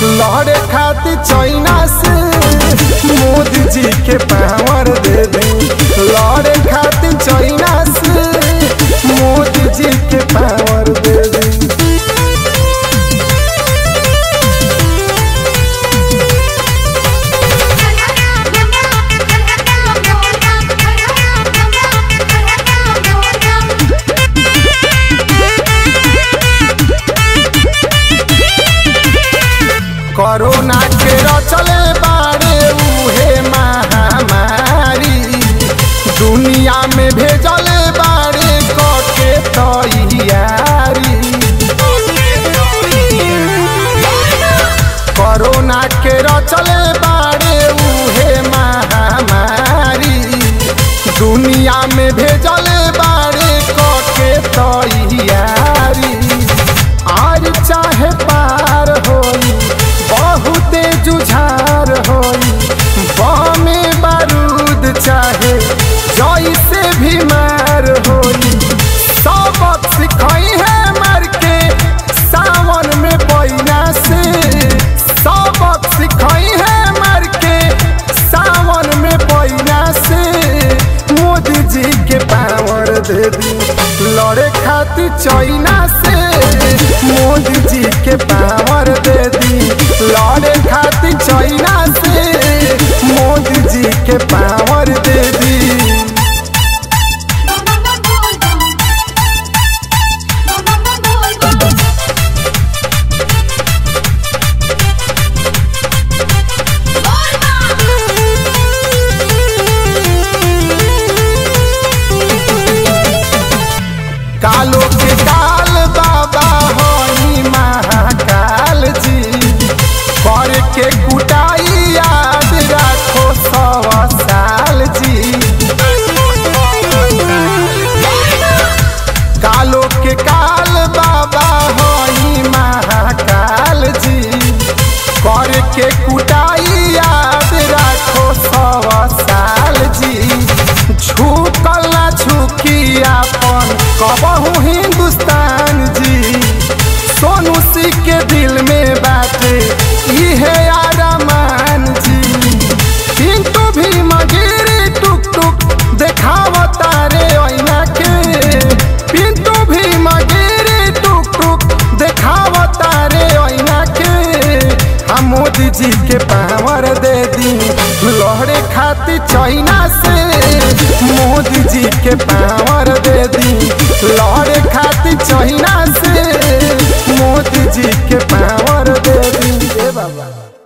लड़े खातिर चाइना से मोदी जी के पावर दे दी लड़े खातिर चाइना से मोदी जी के पावर दे दी कोरोना के रचले बारे उहे महामारी दुनिया में भेजले बारे कके तैयारी कोरोना के रचले बारे उहे महामारी दुनिया में भेजले बारे कके तैयारी आज चाहे पार होई बहुते जुझार होई बमे बारूद चाहे जैसे भी मार होई सबक सिखाई है मर के सावन में पैना से सबक सिखाई है मर के सावन में पैना से मोदी जी के पावर दे दी लड़े खातिर चाइना से मोदी जी के पावर दे दी लड़े खातिर चाइना से मोदी जी के पावर दे दी कालो के काल बाबा होई महाकाल जी कर के कुटाई याद रखो सौ साल जी कालो के काल बाबा होई महाकाल जी कर के कुटाई याद रखो सौ साल जी झुकल ना झुकी अपन कबहू हिंदुस्तान जी सोनू सिंह के दिल में बाटे इहे आरामान जी किंतु भी मगिरी टुक टुक देखाव तारे ऐना के पिंटू भी मगिरी टुक टुक देखाव तारे ऐना के हम मोदी जी के पावर दे दी लहरे खातिर चाइना से मोदी जी के पावर दे दी लहरे खातिर चाइना से मोदी जी के पावर दे दी ए बाबा